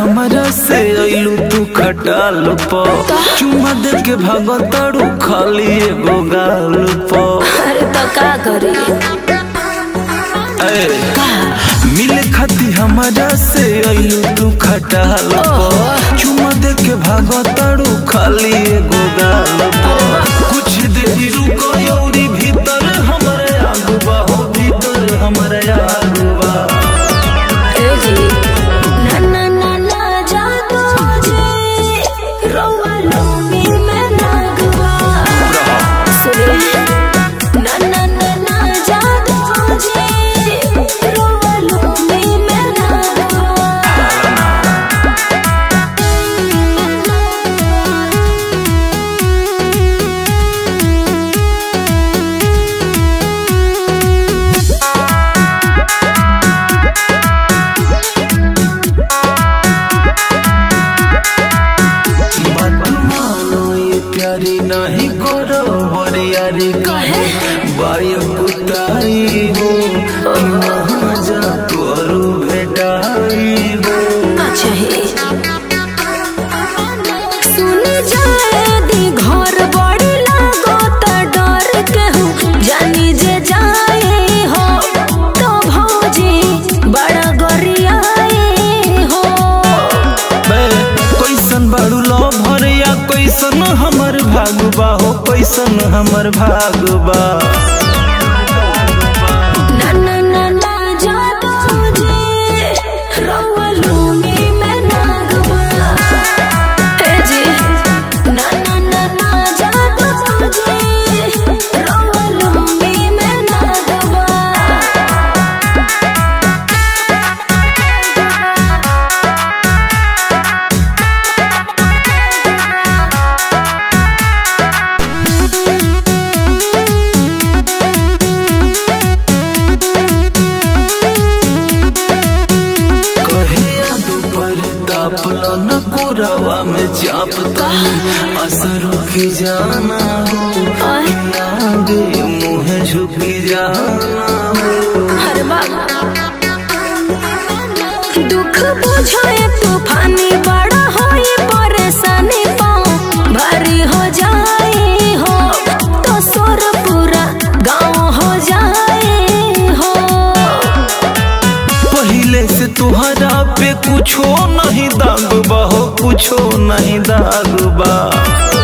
हमरा से अइलू तू खटाल प चुमा दे के भागताड़ू खाली एगो गाल प अरे तो का करी ए, मिले खाती हमरा से अइलू तू खटाल प चुमा दे के भागताड़ू खाली एगो गाल प कुछ देरी रुको यौरी भीतर हमरे आगुबा हो भीतर हमरे आगुबा ए जी ना ना ना ना जादू जी रोवा लूंगी मैं नागवा सुने ना ना ना ना जादू जी रोवा लूंगी मैं नागवा बात मानो ये प्यारी नहीं करो बरियारी कहे? बायक उतारी हो वहाँ जा करो भेटाई हो अच्छा हे सुन जाए दी घर बड़ी लागो त डर के हूँ जानी जे जाए हो तो भौजी बड़ा गरियाए हो बे कैसन बाड़ू लो भरिया कैसन हमर भागबा हो कैसन हमर भागबा ना ना ना ना जादू जी रवा लूंगी मैं नागवा हे जी ना ना ना ना जादू जी रवा लूंगी मैं नागवा कहिया दोपहर तापला न कोरावा में चाप तनी असर की जाना हो आगे मुँह झुकी जाना हो हर बाबा दुख बुझाए तूफानी बड़ा होई परेशानी पाँव भारी हो जाए हो तो सोर पूरा गाँव हो जाए हो पहले से तुहरा पे कुछो नहीं दागबा हो कुछो नहीं दागबा